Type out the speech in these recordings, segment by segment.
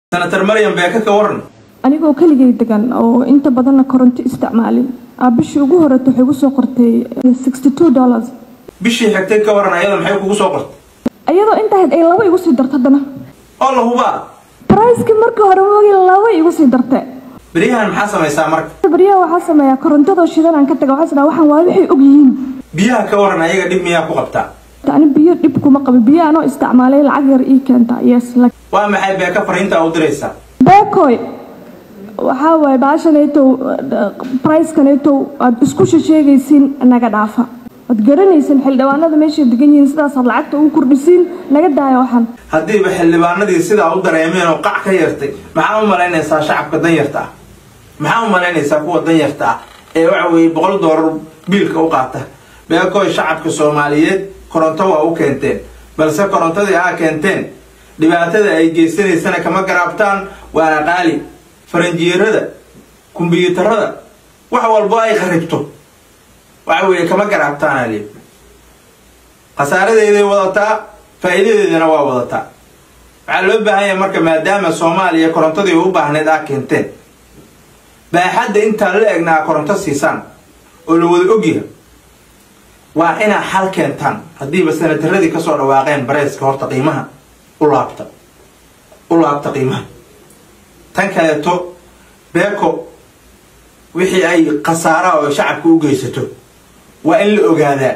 senator maryam beeka ka waran anigoo keligay degan oo inta badanna koronto isticmaalin aa bishii ugu horeyta waxay igu soo qortay sixty two dollars bishii xigtay ka waran ayada maxay kugu soo qortay iyadoo intahayd ay laba igu sii darto haddana oo la hubaa bricekii markii hore moogay laba igu sii darte beryahan maxaa samaysaa marka baryaha waxaa sameeyaa korontadoo shidan aan ka taga waxaa isdhaa waxaan waa waxay og yihiin biyaha ka waran ayaga dhib miyaa ku qabtaa ani biyo dhib kuma qabo biyo anoo isticmaalay lacag yar ii keenta yes waa maxay beeka fariinta u diraysaa beekoy waxaa waaye baashanaytow bricekanaytow aad isku shasheegaysiin naga dhaafa waad garanaysan xildhibaanada meeshay degan yihiin sidaasaad lacagta ugu kordhisiin naga daaya waxaan haddiiba xildhibaanadii sidaa u dareemeen oo qac ka yartay maxaa u malaynaysaa shacabka danyarta ah maxaa u malaynaysaa kuwa danyarta ah ee waxa weeye boqol doolar biilka u qaata beekoy shacabka soomaaliyeed koronto waa u keenteen balse korontadii aa keenteen dhibaatada ay geysanaysana kama garaabtaan waana qaali faranjiyeerada kumbiyuutarada wax walbo ay qaribto waxa weeye kama garaabtaan ali khasaaradeeday wadataa faa'iidadeedana waa wadataa waxaa loo baahan yahay marka maadaama soomaaliya korontadii u baahneed aa keenteen baaxadda intaa la egna aa koronto siisaan oo la wada ogyaha waa inaa xal keentaan haddiiba sanataradii kasoo dhawaaqeen bareeska horta qiimaha u laabta u laabta qiimaha tan kaleeto beeko wixii ay khasaara oo shacabka u geysato waa in la ogaadaa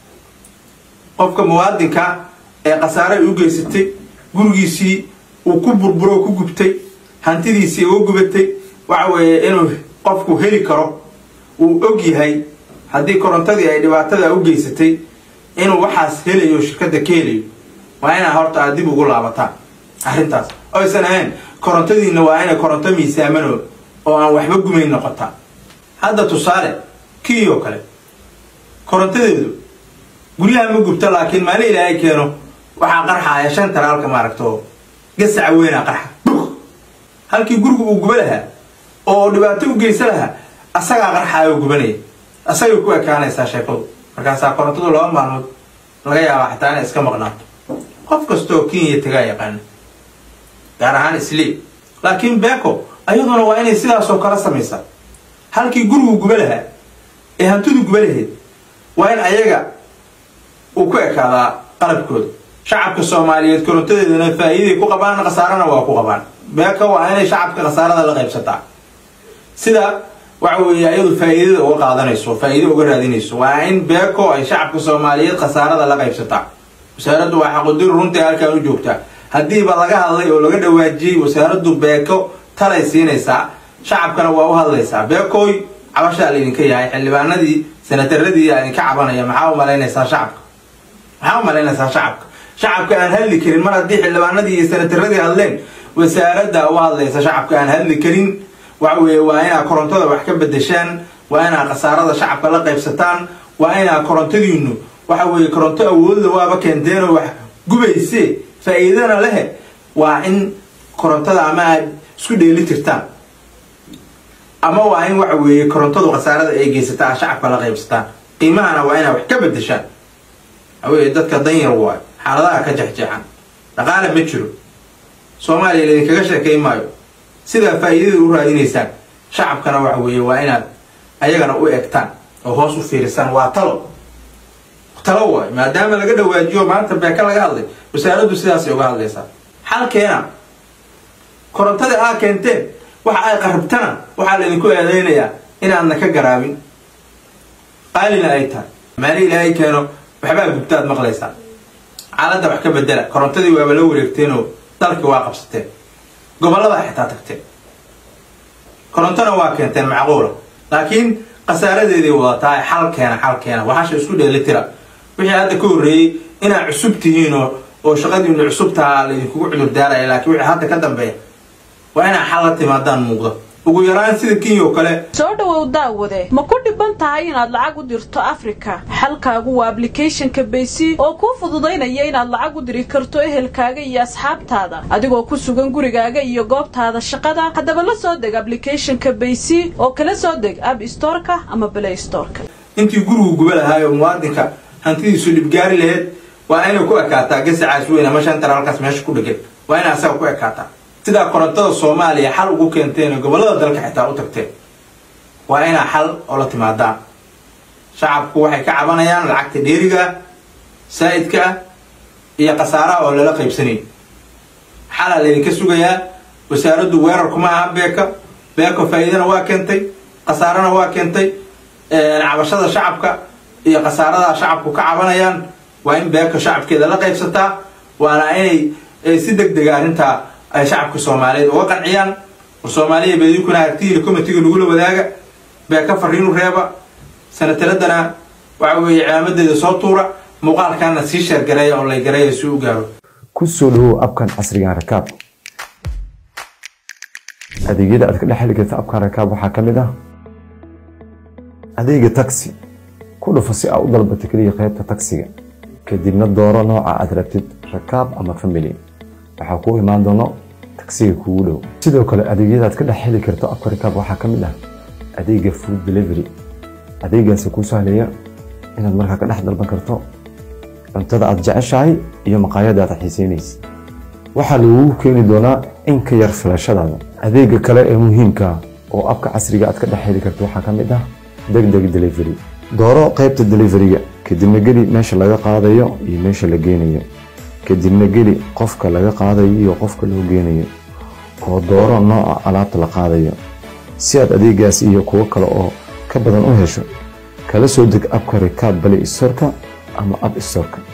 qofka muwaadinka ee khasaare ay u geysatay gurigiisii uu ku burburo ku gubtay hantidiisii uga gubatay waxa weeye inuu qofku heli karo uu og yahay haddii korontadii ay dhibaatada u geysatay inuu waxaas helayo shirkadda ka helayo waa inaa horta aad dib ugu laabataan arrintaas oysan ahayn korontadiina waa inay koronto miisaamano oo aan waxba gumayn noqotaa hadda tusaale kii oo kale korontadeedu guryaha ma gubta laakiin maalin ilaahay keeno waxaa qarxaaya shan talaalka maaragto gasaca weynaa qarxa halkii gurigu uu guba lahaa oo dhibaato u geysa lahaa asagaa qarxaaya oo gubanaya asagay ku ekaanaysaa sheekadu markaasaa korontadu laba maalmood laga yaabaa xataa inay iska maqnaato qof kastaoo kenya tagaa yaqaana gaar ahaan isliib laakiin beeko ayaduna waa inay sidaasoo kala samaysaa halkii gurigu guba lahaa ee hantidu guba lahayd waa in ayaga uu ku ekaadaa qalabkooda shacabka soomaaliyeed korontadeedana faa'iiday ku qabaan khasaarana waa ku qabaan beeko waa inay shacabka khasaarada la qaybsataa sida waxa weeye ayadu faa'iidada uga qaadanayso faa'iido uga raadinayso waa in beeko ay shacabka soomaaliyeed khasaarada la qaybsataa wasaaraddu waa xaqudir runtii halkaan u joogtaa haddiiba laga hadlay oo laga dhawaajiyey wasaaraddu beeko talay siinaysaa shacabkana waa u hadlaysaa beekooy cabashaa laydinka yahay xildhibaanadii sanataradii idinka cabanaya maxaa u malaynaysaa shacabka maxaa u malaynaysaa shacabka shacabka aan hadli karin mar haddii xildhibaanadii iyo sanataradii hadleen wasaaradda u hadlaysa shacabka aan hadli karin waxa weeye waa inaa korontada wax ka bedeshaan waa inaa khasaarada shacabka la qaybsataan waa inaa korontadiinu waxa weeye koronto awoodda waaba keenteenoo wax gubayse faa'iidana lehe waa in korontada ama aad isku dheeli tirtaan ama waa in waxa weeye korontadu khasaarada ay geysataa shacabka la qaybsataan qiimahana waa inaa wax ka bedeshaan waxa weeye dadka danyar waayo xaaladaha ka jexjeexan dhaqaale ma jiro soomaaliya laydinkaga sheekay maayo sidaa faa'iidada u raadinaysaan shacabkana waxa weeye waa inaad ayagana u egtaan oo hoos u fiirisaan waa talo talo waayo maadaama laga dhawaajiyo maanta beeka laga hadlay wasaaraddu sidaasay uga hadlaysaa xalkeena korontada aa keenteen waxa ay qarabtana waxaa laydinku eedeynayaa inaadna ka garaabin qaalina ay tahay maali ilaahay keeno waxbaa gubtaad maqlaysaa xaaladda wax ka bedela korontadii waaba la wareegteenoo dalkii waa qabsateen gobollada xitaa tagteen korontona waa keenteen macquula laakiin khasaaradeeday wadataa xal keena xal keena waxaasha isku dheeli tira wixii hadda ka horreeyey inaad cusub tihiin oo oo shaqadiinu cusubtaa laydinkugu cudur daaraya laakiin wixii hadda ka dambeeya waa inaa xal la timaadaan muuqda ugu yaraan sida kenya oo kale soo dhowow daawade ma ku dhiban tahay inaad lacag u dirto afrika xalkaagu waa ablicathonka baysy oo kuu fududaynaya inaad lacag u diri karto ehelkaaga iyo asxaabtaada adigoo ku sugan gurigaaga iyo goobtaada shaqada haddaba la soo deg ablicathonka baysy oo kala soo deg ab storeka ama balay storeka intii gurigu guba lahaayo muwaadinka hantidiisu dhibgaari laheyd waa inay ku ekaataa gasacaas weyn ama shan taraalkaas meesha ku dhegan waa inay asaga ku ekaataa sidaa korontada soomaaliya xal ugu keenteen oo gobollada dalka xitaa u tagteen waa inaa xal oo la timaadaan shacabku waxay ka cabanayaan lacagta dheeriga saa'idka ah iyo khasaaraha oo lala qaybsanayn xalaa laydinka sugayaa wasaaraddu weerar kuma aha beeka beeko faa'iidana waa keentay khasaarana waa keentay cabashada shacabka iyo khasaarada shacabku ka cabanayaan waa in beeko shacabkeeda la qaybsataa waana inay si deg dega arrintaa ay shacabka soomaaliyeed uga qanciyaan war soomaaliya beedinkuna aragtihiina comitiga nagula wadaaga beeka fariinu reeba sanataladana waxa weeye cimaamadeeda soo tuura muuqaalkaana sii sheergareeya oo lay gareeya si u gaaro ku soo dhawow abkan casrigan rakaab adeegyada aad ka dhex heli karta abkan rakaab waxaa ka mid ah adeega taxi ku dhufo si aad u dalbato keliya qaybta taksiga kadibna dooro nooca aad rabtid rakaab ama family waxaa kuu imaan doono taksiga kuugu dhow sidoo kale adeegyada aad ka dhex heli karto abka rakaab waxaa ka mid ah adeega food delivery adeegaasi kuu sahlaya inaad markaa ka dhex dalban karto cuntada aad jeceshahay iyo maqaayada aad xiiseynaysa waxaa lagugu keeni doonaa in ka yar filashadaada adeega kale ee muhiimka oo abka casriga aad ka dhex heli karto waxaa ka mid ah degdeg delivery dooro qaybta deliveryga kadibna geli meesha laga qaadayo iyo meesha la geenayo kadibna geli qofka laga qaadayo iyo qofka loo geenayo oo dooro nooca alaabta la qaadayo si aad adeegaas iyo kuwo kale oo ka badan u hesho kala soo deg abka rikaab bale istorka ama ab istorka